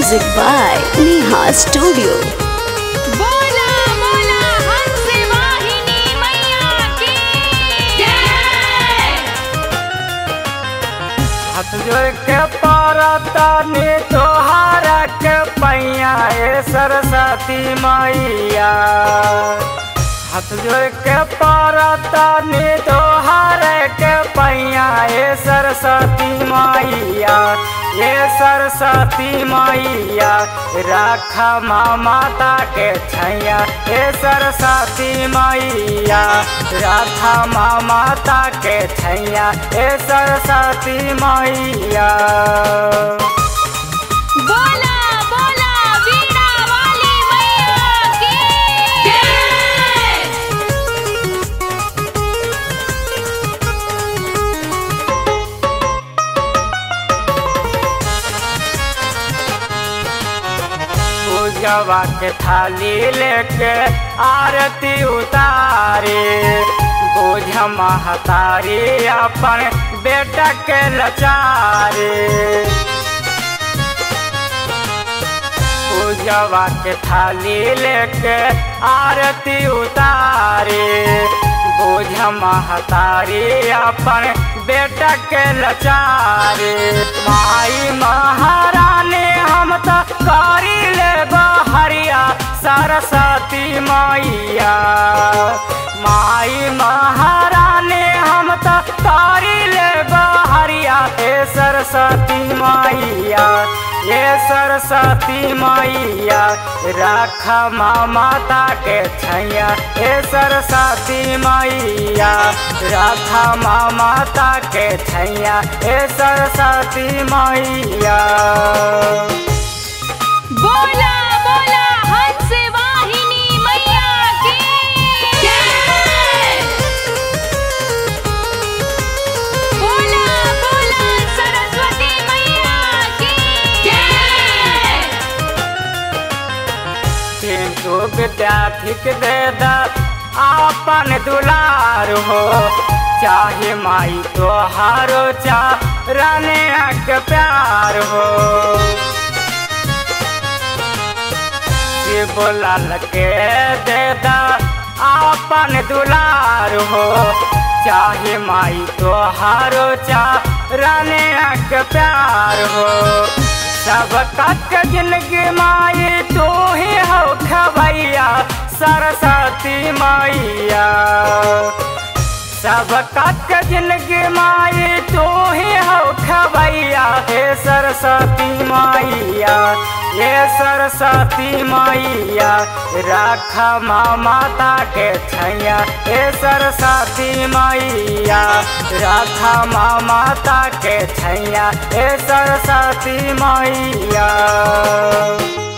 Music by Neha Studio. बोला बोला हंस वाहिनी मैया की जय हाथ जोड़ के पारतानी तोहार के पैया ए सरस्वती मैया हाथ जोड़ के पारतानी तोहार के पैया ए सरस्वती मैया ए सरस्वती मैया राखा माँ माता के छैया ए सरस्वती मैया राखा माँ माता के छैया ए सरस्वती मैया बोला बोला वीणा वाली मैया की जय पूजवा के थाली लेके आरती उतारे बोझ महतारी अपन बेटा के लचारे पूजवा के थाली लेके आरती उतारे बोझ महतारी अपन बेटा के लचारे माई महारानी हम तो करी ले हरिया सरस्वती मैया माई महारानी हम तो करी ले हरिया हे सरस्वती मैया ये सरस्वती मैया राखा माँ माता के छैया हे सरस्वती मैया राखा माँ माता के छैया हे सरस्वती मैया बोला बोला हंस वाहिनी मैया की जय बोला बोला सरस्वती मैया की जय किंतु विद्यार्थी के दे दा आपन दुलार हो चाहे माई तो हारो चा राने के प्यार हो शिव लाल के दे दा आपन दुलार हो चाहे माई तो हारो चा राने के प्यार हो सब तक जिंदगी माई तू ही हो खबैया सरस्वती मैया सब तक जिंदगी माई तू ही हो खबैया हे सरस्वती मैया हे सरस्वती मैया राखा माँ माता के छैया हे सरस्वती मैया राखा माँ माता के छैया हे सरस्वती मैया